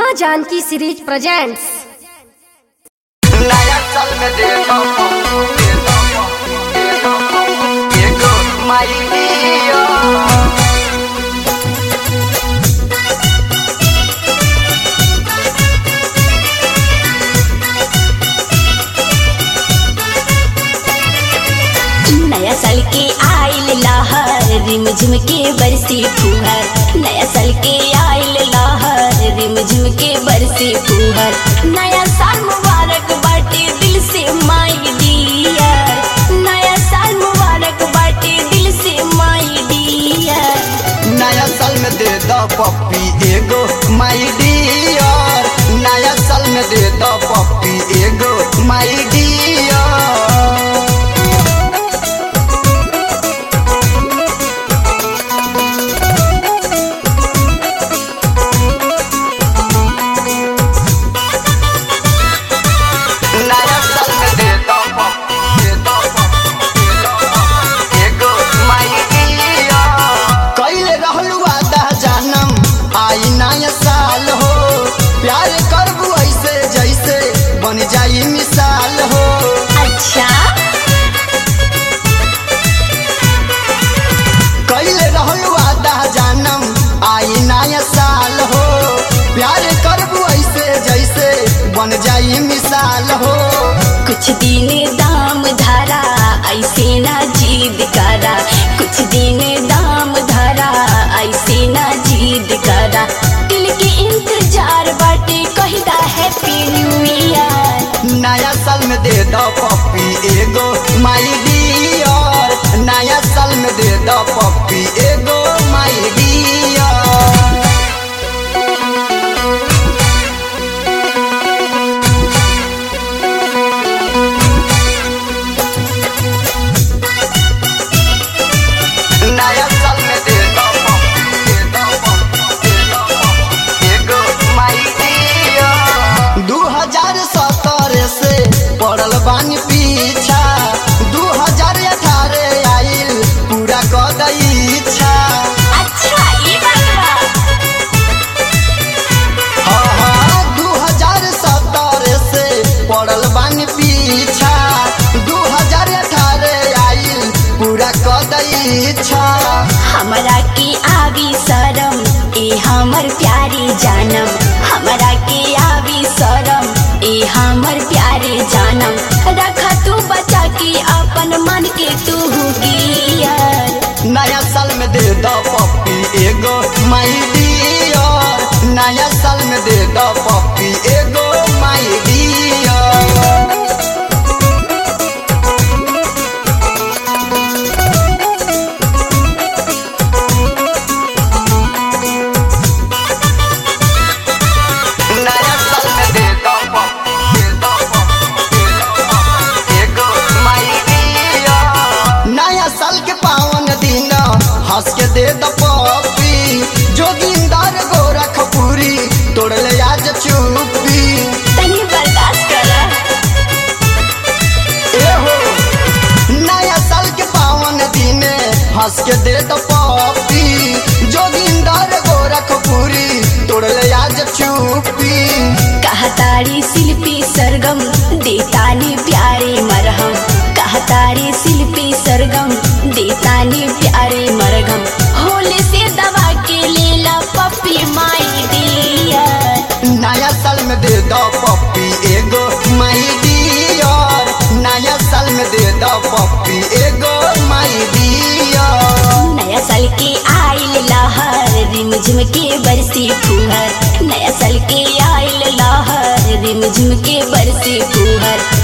माँ Janaki series presents नया साल में दे दो दे दो दे दो एगो माई दिया नया साल के आइल लहर रिम झिम के बरसी फुहर नया साल के आइल लहर रिम झिम के बरसी फुहर नया साल मुबारक बाटे दिल से माई डियर नया साल मुबारक बाटे दिल से माई डियर नया साल में दे दो पप्पी एगो माई डियर नया साल में दे दो पप्पी एगो माई डियर नया साल में दे दो पप्पी दे दो पप्पी दे दो पप्पी एगो माई डियर कइले रहलू वादा जानम आई नया साल हो प्यार करबू ऐसे जैसे बन जाई मिसाल हो अच्छा कइले रहलू वादा जानम आई नया साल हो प्यार करबू ऐसे जैसे बन जाई मिसाल हो कुछ दिन दाम धारा ऐसे ना जीद करा कुछ दिन दाम धारा ऐसे ना जीद करा दिल के इंतजार बाटे कहदा हैप्पी न्यू ईयर नया साल में दे दो पप्पी एगो माई डियर नया साल में दे दो पप्पी एगो माई डियर नया साल में दे दो पप्पी, दे दो पप्पी, दे दो पप्पी, एगो माई डियर। दू हजार सत्रह से पड़ल बानी पीछा दू हजार अठारह आइल पूरा कर दई इच्छा अच्छा ये बात बा हाँ हाँ दू हजार सत्रह से पड़ल बानी पीछा दू हजार अठारह आइल पूरा कर दई इच्छा हमरा के आवी शरम ए हमर प्यारी जानम हमरा के आवी शरम ए हमर प्यारे जानम रखा तू बचा के अपन मन के तू गियर नया साल में दे दो पप्पी एगो माई डियर नया साल में दे दो पप्पी एगो माई डियर नया साल में दे दो पप्पी, दे दो पप्पी, दे दो पप्पी, एगो माई डियर। नया साल के पावन दिन हंस के दे दो पप्पी जोगिंदर गोरखपुरी तोड़ ले आज चुप्पी तनी बर्दाश्त कर ए हो नया साल के पावन दिन हंस के दे दो पप्पी जोगिंदर गोरखपुरी तोड़ ले आज चुप्पी कहतारी शिल्पी सरगम देतानी प्यारे मरहम कहतारी शिल्पी सरगम देतानी प्यारे मरगम होले से दवा के लेला पप्पी माई डियर नया साल में दे दो पप्पी एगो माई डियर नया साल में दे दो पप्पी एगो माई डियर नया साल के आइल लहर रिम झिम के बरसी फुहर नया साल के आइल लहर रिम झिम के बरसी फुहर